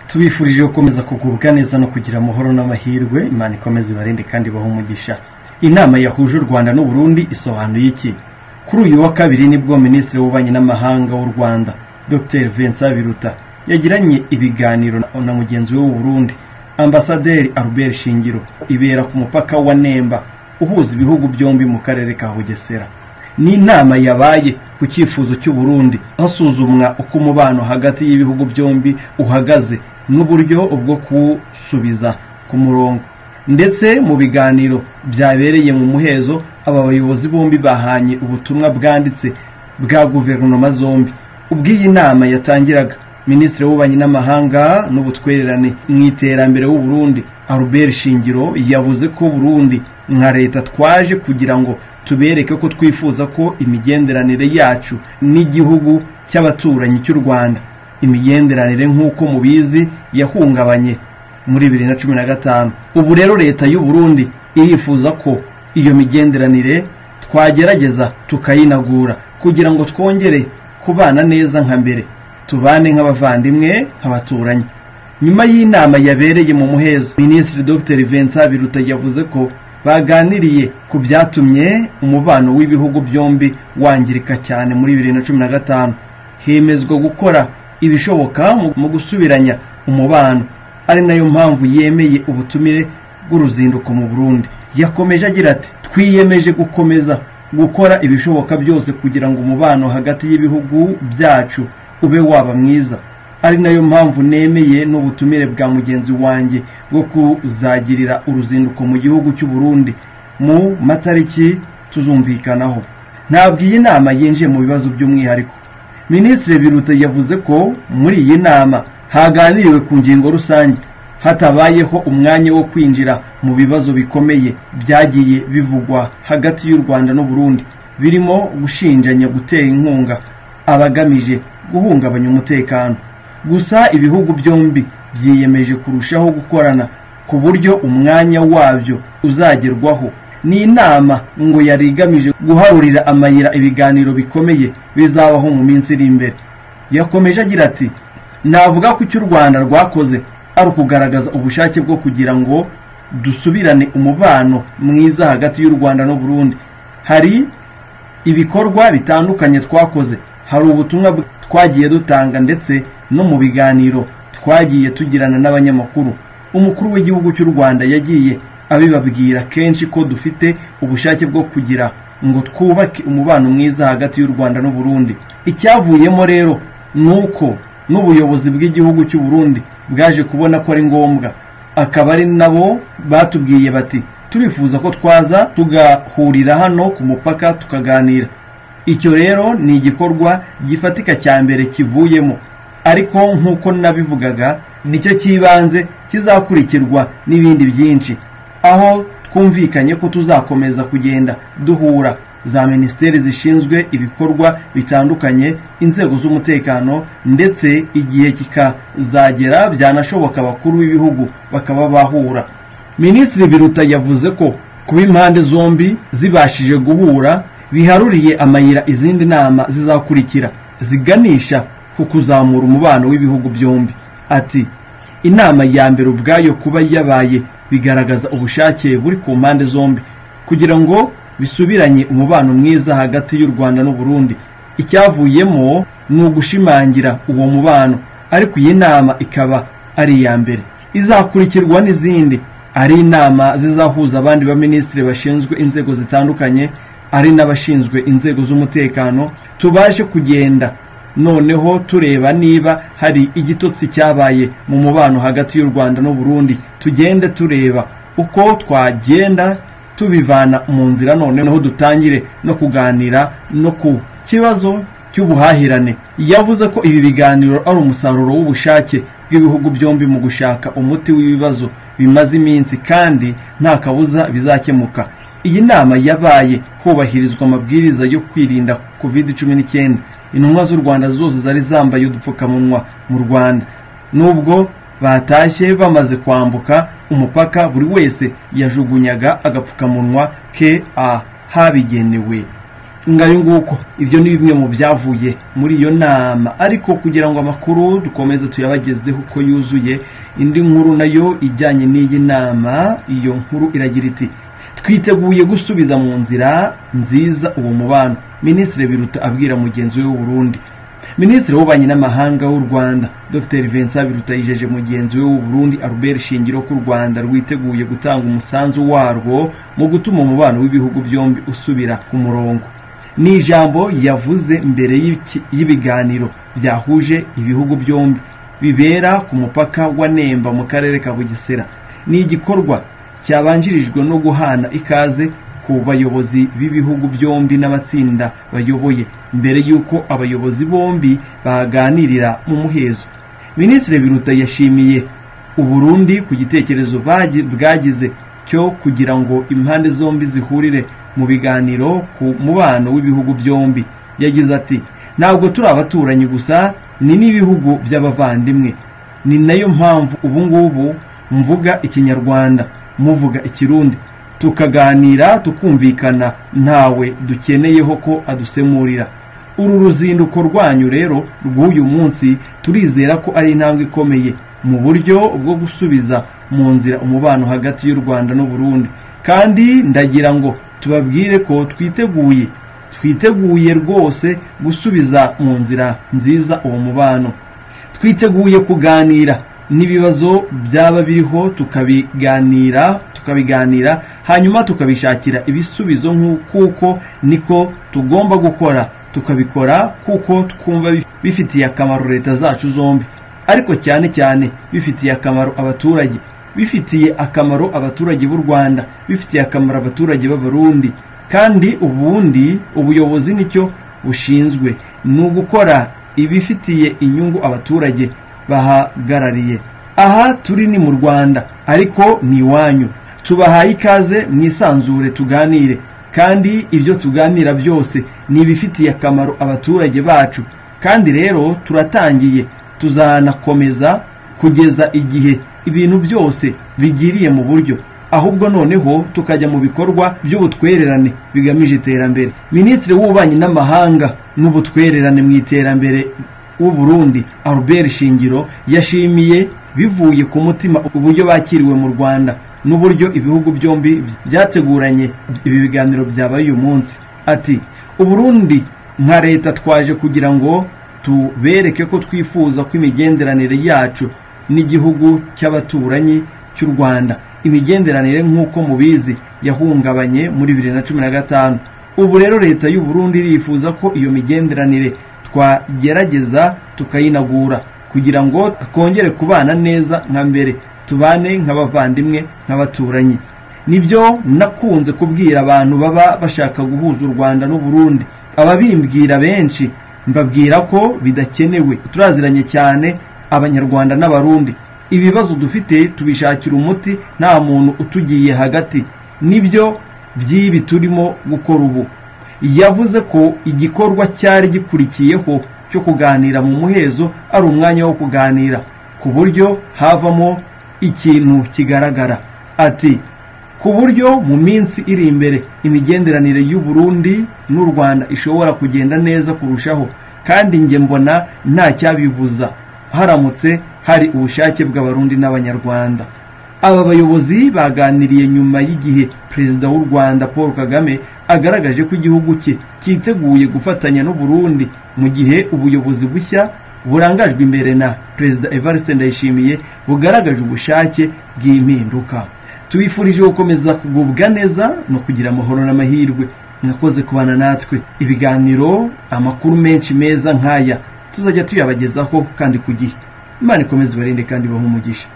tubifurije gukomeza kugubwa neza no kugira amahoro n'amahirwe imana ikomeze ibarinde kandi ibahe umugisha inama yahuje u rwanda n'u Burundi isobanuye iki kuri uyu wa kabiri nibwo minisitiri w'ububanyi n'amahanga w'u rwanda dr vincent biruta yagiranye ibiganiro na mugenzi we w'u Burundi ambasaderi albert shingiro ibera ku mupaka wa nemba uhuza ibihugu byombi mu karere ka bugesera ni inama yabaye ku cyifuzo cy'u Burundi hasuzumwa uko umubano hagati y'ibihugu byombi uhagaze n'uburyo bwo kuwusubiza ku murongo ndetse mu biganiro byabereye mu muhezo aba bayobozi bombi bahanye ubutumwa bwanditse bwa guverinoma zombi ubwo iyi nama yatangiraga minisitiri w'ububanyi n'amahanga n'ubutwererane mu iterambere w'u Burundi Albert Shingiro yavuze ko Burundi nka leta twaje kugira ngo tubereke ko twifuza ko imigenderanire yacu n'igihugu cy'abaturanyi cy'u Rwanda imigenderanire nk'uko mubizi yahungabanye muri bibiri na cumi na gatanu ubu rero leta y'u Burundi irifuza ko iyo migenderanire twagerageza tukayinagura kugira ngo twongere kubana neza nka mbere tubane nk'abavandimwe nk'abaturanyi nyuma y'inama yabereye mu muhezo minisitiri dr vincent biruta yavuze ko baganiriye ku byatumye umubano w'ibihugu byombi wangirika cyane muri bibiri na cumi na gatanu hemezwa gukora ibishoboka mu- mu gusubiranya umubano ari nayo mpamvu yemeye ubutumire bw'uruzinduko mu burundi yakomeje agira ati twiyemeje gukomeza gukora ibishoboka byose kugira ngo umubano hagati y'ibihugu byacu ube waba mwiza ari nayo mpamvu nemeye n'ubutumire bwa mugenzi wanjye bwo kuzagirira uruzinduko mu gihugu cy'u Burundi mu matariki tuzumvikanaho ntabwo iyi nama yinjiye mu bibazo by'umwihariko minisitiri biruta yavuze ko muri iyi nama haganiriwe ku ngingo rusange hatabayeho umwanya wo kwinjira mu bibazo bikomeye byagiye bivugwa hagati y'u rwanda n'u Burundi birimo gushinjanya gutera inkunga abagamije guhungabanya umutekano gusa ibihugu byombi byiyemeje kurushaho gukorana ku buryo umwanya wabyo uzagerwaho ni inama ngo yari igamije guharurira amayira ibiganiro bikomeye bizabaho mu minsi iri imbere yakomeje agira ati navuga ko icyo u rwanda rwakoze ari ukugaragaza ubushake bwo kugira ngo dusubirane umubano mwiza hagati y'u rwanda n'u Burundi hari ibikorwa bitandukanye twakoze hari ubutumwa bw- twagiye dutanga ndetse no mu biganiro twagiye tugirana n'abanyamakuru umukuru w'igihugu cy'u rwanda yagiye abibabwira kenshi ko dufite ubushake bwo kugira ngo twubake umubano mwiza hagati y'u rwanda n'u Burundi icyavuyemo rero ni uko n'ubuyobozi bw'igihugu cy'u Burundi bwaje kubona ko ari ngombwa akaba ari nabo batubwiye bati turifuza ko twaza tugahurira hano ku mupaka tukaganira icyo rero ni igikorwa gifatika cya mbere kivuyemo ariko nk'uko nabivugaga nicyo cy'ibanze kizakurikirwa n'ibindi byinshi aho twumvikanye ko tuzakomeza kugenda duhura za minisiteri zishinzwe ibikorwa bitandukanye inzego z'umutekano ndetse igihe kikazagera byanashoboka abakuru b'ibihugu bakaba bahura minisitiri biruta yavuze ko kuba impande zombi zibashije guhura biharuriye amayira izindi nama zizakurikira ziganisha ku kuzamura umubano w'ibihugu byombi ati inama ya mbere ubwayo kuba yabaye bigaragaza ubushake buri ku mpande zombi kugira ngo bisubiranye umubano mwiza hagati y'u rwanda n'u Burundi icyavuyemo ni ugushimangira uwo mubano ariko iyi nama ikaba ari iya mbere izakurikirwa n'izindi ari inama zizahuza abandi baminisitiri bashinzwe inzego zitandukanye ari n'abashinzwe inzego z'umutekano tubashe kugenda noneho tureba niba hari igitotsi cyabaye mu mubano hagati y'u rwanda n'u Burundi tugende tureba uko twagenda tubivana mu nzira noneho dutangire no kuganira no ku kibazo cy'ubuhahirane yavuze ko ibi biganiro ari umusaruro w'ubushake bw'ibihugu byombi mu gushaka umuti w'ibibazo bimaze iminsi kandi nta kabuza bizakemuka iyi nama yabaye hubahirizwa amabwiriza yo kwirinda covid cumi n'icyenda intumwa z'u rwanda zose zari zambaye udupfukamunwa mu rwanda nubwo batashye bamaze kwambuka umupaka buri wese yajugunyaga agapfukamunwa ke ahabigenewe ngayo nguko ibyo ni bimwe mu byavuye muri iyo nama ariko kugira ngo amakuru dukomeze tuyabagezeho uko yuzuye indi nkuru nayo ijyanye n'iyi nama iyo nkuru iragira iti twiteguye gusubiza mu nzira nziza uwo mubano minisitiri biruta abwira mugenzi we w'uburundi minisitiri w'ububanyi n'amahanga w'u rwanda dr vincent biruta yijeje mugenzi we w'uburundi albert shingiro ko u rwanda rwiteguye gutanga umusanzu warwo mu gutuma umubano w'ibihugu byombi usubira ku murongo ni ijambo yavuze mbere y'ibiganiro byahuje ibihugu byombi bibera ku mupaka wa nemba mu karere ka bugesera ni igikorwa cyabanjirijwe no guhana ikaze ku bayobozi b'ibihugu byombi n'amatsinda bayoboye mbere y'uko abayobozi bombi baganirira mu muhezo minisitiri biruta yashimiye uburundi ku gitekerezo bwagize cyo kugira ngo impande zombi zihurire mu biganiro ku mubano w'ibihugu byombi yagize ati ntabwo turi abaturanyi gusa ni n'ibihugu by'abavandimwe ni nayo mpamvu ubu ngubu mvuga ikinyarwanda muvuga ikirundi tukaganira tukumvikana ntawe dukeneyeho ko adusemurira uru ruzinduko rwanyu rero rw'uyu munsi turizera ko ari intambwe ikomeye mu buryo bwo gusubiza mu nzira umubano hagati y'u rwanda n'uburundi kandi ndagira ngo tubabwire ko twiteguye twiteguye rwose gusubiza mu nzira nziza uwo mubano twiteguye kuganira n'ibibazo byaba biriho tukabiganira tukabiganira hanyuma tukabishakira ibisubizo kuko niko tugomba gukora tukabikora kuko twumva bifitiye akamaro leta zacu zombi ariko cyane cyane bifitiye akamaro abaturage bifitiye akamaro abaturage b'u rwanda bifitiye akamaro abaturage b'abarundi kandi ubundi ubuyobozi nicyo bushinzwe ni ugukora ibifitiye inyungu abaturage bahagarariye aha turi ni mu rwanda ariko ni iwanyu tubahaye ikaze mwisanzure tuganire kandi ibyo tuganira byose ni ibifitiye akamaro abaturage bacu kandi rero turatangiye tuzanakomeza kugeza igihe ibintu byose bigiriye mu buryo ahubwo noneho tukajya mu bikorwa by'ubutwererane bigamije iterambere minisitiri w'ububanyi n'amahanga n'ubutwererane mu iterambere w'uburundi albert shingiro yashimiye bivuye ku mutima uburyo bakiriwe mu rwanda n'uburyo ibihugu byombi byateguranye ibi biganiro byabaye uyu munsi ati uburundi nka leta twaje kugira ngo tubereke ko twifuza ko imigenderanire yacu n'igihugu cy'abaturanyi cy'u rwanda imigenderanire nk'uko mubizi yahungabanye muri bibiri na cumi na gatanu ubu rero leta y'u Burundi irifuza ko iyo migenderanire twagerageza tukayinagura kugira ngo twongere kubana neza nka mbere tubane nk'abavandimwe nk'abaturanyi nibyo nakunze kubwira abantu baba bashaka guhuza u rwanda n'uburundi ababimbwira benshi mbabwira ko bidakenewe turaziranye cyane abanyarwanda n'abarundi ibibazo dufite tubishakira umuti nta muntu utugiye hagati nibyo by'ibi turimo gukora ubu yavuze ko igikorwa cyari gikurikiyeho cyo kuganira mu muhezo ari umwanya wo kuganira ku buryo havamo ikintu kigaragara ati ku buryo mu minsi iri imbere imigenderanire y'u Burundi n'u Rwanda ishobora kugenda neza kurushaho kandi njye mbona nta cyabibuza haramutse hari ubushake bw'abarundi n'abanyarwanda aba bayobozi baganiriye nyuma y'igihe perezida w'u rwanda paul kagame agaragaje ko igihugu cye cyiteguye gufatanya n'uburundi mu gihe ubuyobozi bushya burangajwe imbere na perezida evariste ndayishimiye bugaragaje ubushake bw'impinduka tubifurije gukomeza kugubwa neza no kugira amahoro n'amahirwe mwakoze kubana natwe ibiganiro amakuru menshi meza nk'aya tuzajya tuyabagezaho kandi ku gihe imana ikomeze ibarinde kandi bahe umugisha